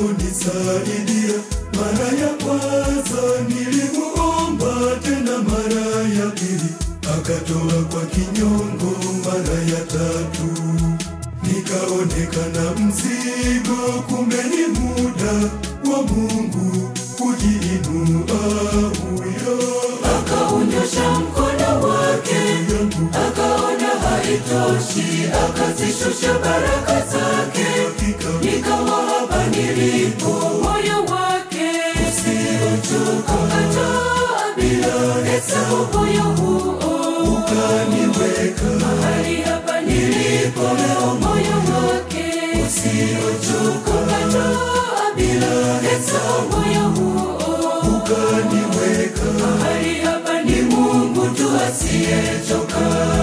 aliponisaidia mara ya kwanza nilimuomba tena mara ya pili akatoa kwa kinyongo mara ya tatu nikaonekana mzigo kumbe ni muda wa mungu kujiinua huyo akaunyosha mkono wake yangu akaona haitoshi akazishusha baraka zake hakika nikawa hapa nilipo moyo wake usiochoka ukatoa bila hesabu moyo huo ukaniweka mahali hapa nilipo leo moyo wake usiochoka ukatoa bila hesabu moyo huo ukaniweka mahali hapa ni mungu tu asiyechoka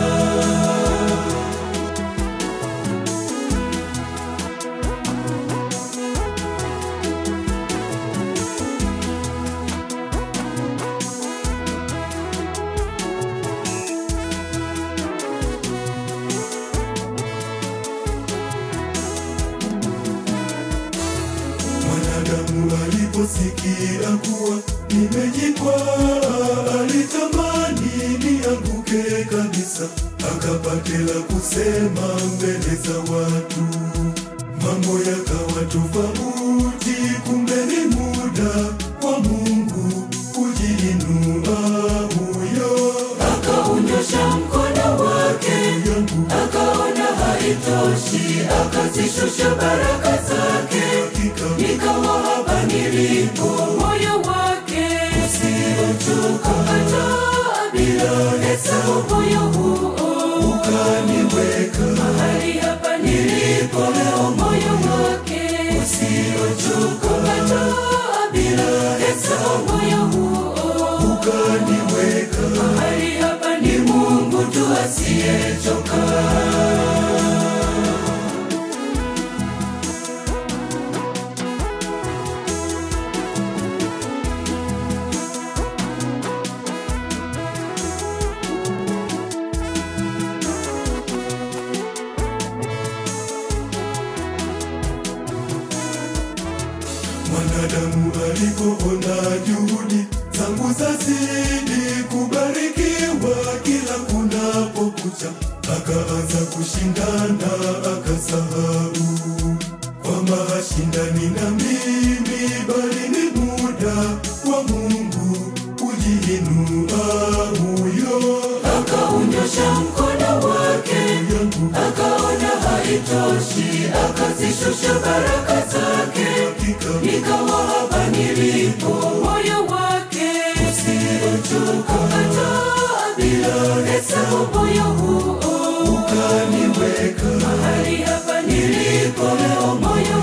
Mwanadamu aliposikia kuwa nimejikwaa, alitamani nianguke kabisa, akapate la kusema mbele za watu. Mambo yakawa tofauti, kumbe ni muda wa Mungu kujiinua huyo akaunyosha mkono wake yangu akaona haitoshi akazishusha baraka zake hakika nikawa hapa nilipo moyo wake usiochoka ukatoa bila hesabu moyo huo ukaniweka mahali hapa nilipo leo moyo wake usiochoka ukatoa bila hesabu moyo huo ukaniweka mahali hapa ni mungu tu asiyechoka Mwanadamu alipoona juhudi zangu zazidi kubarikiwa kila kunapokucha, akaanza kushindana, akasahau kwamba hashindani na mimi, bali ni muda wa Mungu kujiinua huyo akaunyosha mkono wake yangu akaona haitoshi akazishusha baraka zake hakika nikawa hapa nilipo moyo wake usiochoka ukatoa bila hesabu moyo huo ukaniweka mahali hapa nilipo leo moyo